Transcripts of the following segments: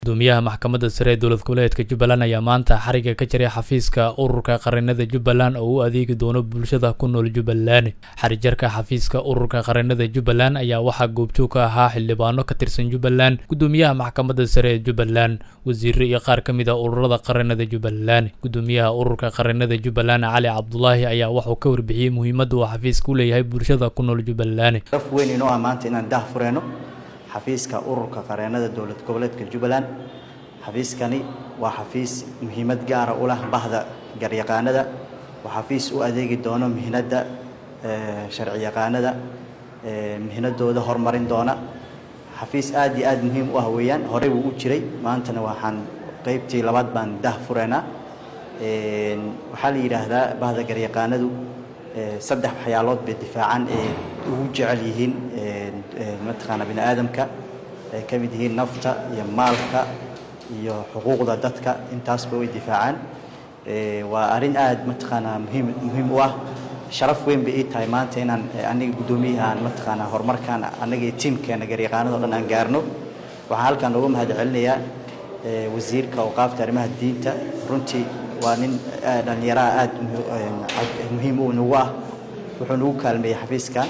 gudoomiyaha maxkamadda sare ee dowlad goboleedka jubbaland ayaa maanta xariga ka jiray xafiiska ururka qaranada jubbaland oo u adeegi doono bulshada ku nool jubbaland xarijarka xafiiska ururka qaranada jubbaland ayaa waxaa goobjoog ka ahaa xildhibaano ka tirsan jubbaland gudoomiyaha maxkamadda sare ee jubbaland wasiiro iyo qaar ka mid a ururada qaranada jubbaland gudoomiyaha ururka qaranada jubbaland cali cabdulaahi ayaa waxuu ka warbixiyey muhiimadda uu xafiiska u leeyahay bulshada ku nool jubbaland raf weyn inoo ah maanta inaan dah fureyno xafiiska ururka qareenada dowlad goboleedka jubbaland xafiiskani waa xafiis muhiimad gaara u leh bahda garyaqaanada waa xafiis u adeegi doono mihnadda sharci yaqaanada mihnadooda horumarin doona xafiis aad iyo aad muhiim u ah weeyaan horey wuu u jiray maantana waxaan qeybtii labaad baan dah fureynaa waxaa la yidhaahdaa bahda garyaqaanadu saddex waxyaalood bay difaacan ee ugu jecel yihiin mataqaana bini aadamka ay ka mid yihiin nafta iyo maalka iyo xuquuqda dadka intaasba way difaacaan waa arrin aad mataqaanaa muhiim muhiim u ah sharaf weyn bay ii tahay maanta inaan aniga guddoomiyahaan mataqaanaa horumarkaan annaga iyo tiimkeena garyaqaanada o dhan aan gaarno waxaan halkaan uga mahad celinayaa wasiirka awqaafta arrimaha diinta runtii waa nin dhallinyaraha aad muhiim u nagu ah wuxuu nagu kaalmeeyey xafiiskan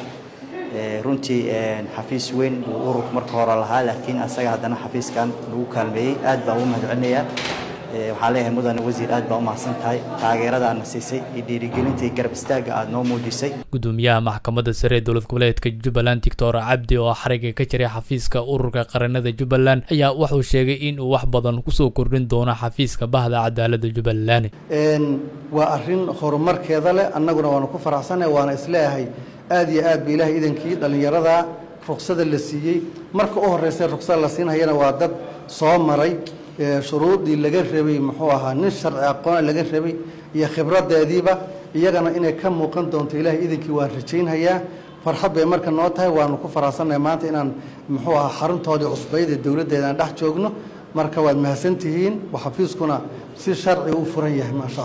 runtii xafiis weyn uu ururku marka hore lahaa laakiin asaga haddana xafiiskan nagu kaalmeeyey aad baan ugu mahad celinayaa waxaan leeyahay mudane wasiir aad baa u mahadsan tahay taageerada aadna siisay iyo dhiirigelinta iyo garab istaagga aad noo muujisay gudoomiyaha maxkamadda sare ee dowlad goboleedka jubbaland doctor cabdi oo xariga ka jiray xafiiska ururka qaranada jubbaland ayaa wuxuu sheegay in uu wax badan kusoo kordhin doono xafiiska bahda cadaaladda jubbaland waa arrin horumarkeeda leh annaguna waanu ku faraxsannahay waana isleeyahay aad iyo aad ba ilaahay idankii dhallinyarada ruksada la siiyey marka u horreysay ruksada la siinhayana waa dad soo maray shuruudii laga rabay muxuu ahaa nin sharci aqoona laga rabay iyo khibradeediiba iyagana inay ka muuqan doonto ilaahay idankii waan rajaynhayaa farxad bay marka noo tahay waanu ku faraxsannahay maanta inaan muxuu ahaa xaruntoodii cusbayd ee dowladdeeda aan dhex joogno marka waad mahadsantihiin xafiiskuna si sharci u furan yahay maasha